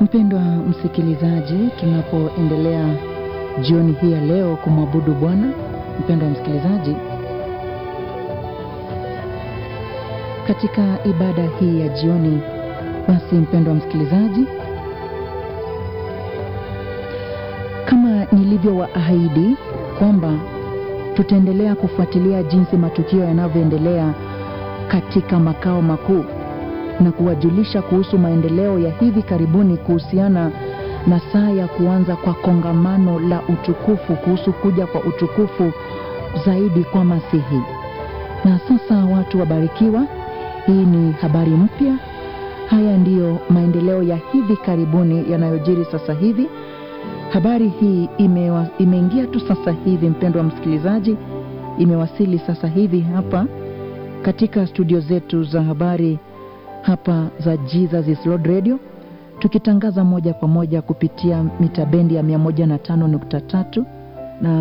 Mpendwa msikilizaji, tunapoendelea jioni hii ya leo kumwabudu Bwana, mpendwa msikilizaji, katika ibada hii ya jioni, basi mpendwa msikilizaji, kama nilivyowaahidi kwamba tutaendelea kufuatilia jinsi matukio yanavyoendelea katika makao makuu na kuwajulisha kuhusu maendeleo ya hivi karibuni kuhusiana na saa ya kuanza kwa kongamano la utukufu, kuhusu kuja kwa utukufu zaidi kwa Masihi. Na sasa watu wabarikiwa, hii ni habari mpya. Haya ndiyo maendeleo ya hivi karibuni yanayojiri sasa hivi. Habari hii imewa, imeingia tu sasa hivi, mpendwa msikilizaji, imewasili sasa hivi hapa katika studio zetu za habari hapa za Jesus is Lord Radio, tukitangaza moja kwa moja kupitia mita bendi ya 105.3 na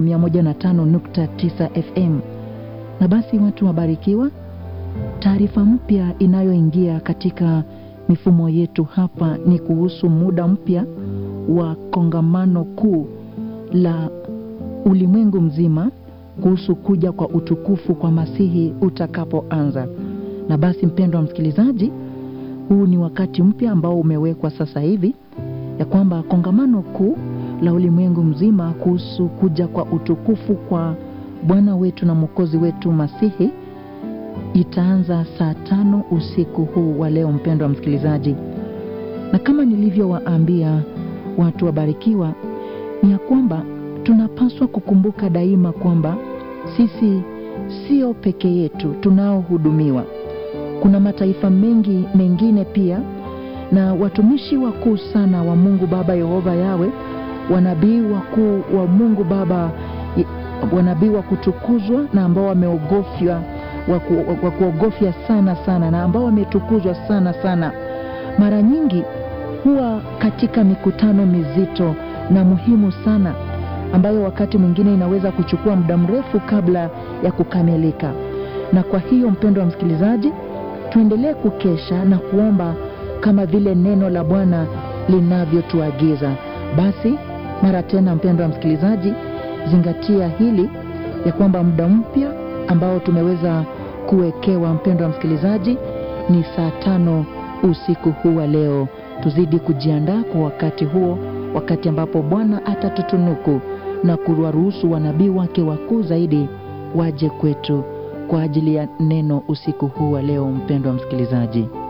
105.9 FM. Na basi watu wabarikiwa, taarifa mpya inayoingia katika mifumo yetu hapa ni kuhusu muda mpya wa kongamano kuu la ulimwengu mzima kuhusu kuja kwa utukufu kwa Masihi utakapoanza. Na basi mpendwa msikilizaji, huu ni wakati mpya ambao umewekwa sasa hivi ya kwamba kongamano kuu la ulimwengu mzima kuhusu kuja kwa utukufu kwa Bwana wetu na Mwokozi wetu Masihi itaanza saa tano usiku huu wa leo, mpendwa msikilizaji. Na kama nilivyowaambia watu wabarikiwa, ni ya kwamba tunapaswa kukumbuka daima kwamba sisi sio peke yetu tunaohudumiwa. Kuna mataifa mengi mengine pia na watumishi wakuu sana wa Mungu Baba Yehova Yawe, wanabii wakuu wa Mungu Baba, wanabii wa kutukuzwa na ambao wameogofya wa kuogofya sana sana na ambao wametukuzwa sana sana, mara nyingi huwa katika mikutano mizito na muhimu sana ambayo wakati mwingine inaweza kuchukua muda mrefu kabla ya kukamilika. Na kwa hiyo, mpendo wa msikilizaji, tuendelee kukesha na kuomba kama vile neno la Bwana linavyotuagiza. Basi mara tena, mpendo wa msikilizaji, zingatia hili ya kwamba muda mpya ambao tumeweza kuwekewa, mpendo wa msikilizaji, ni saa tano usiku huu wa leo. Tuzidi kujiandaa kwa wakati huo, wakati ambapo Bwana atatutunuku na kuwaruhusu wanabii wake wakuu zaidi waje kwetu kwa ajili ya neno usiku huu wa leo, mpendwa msikilizaji.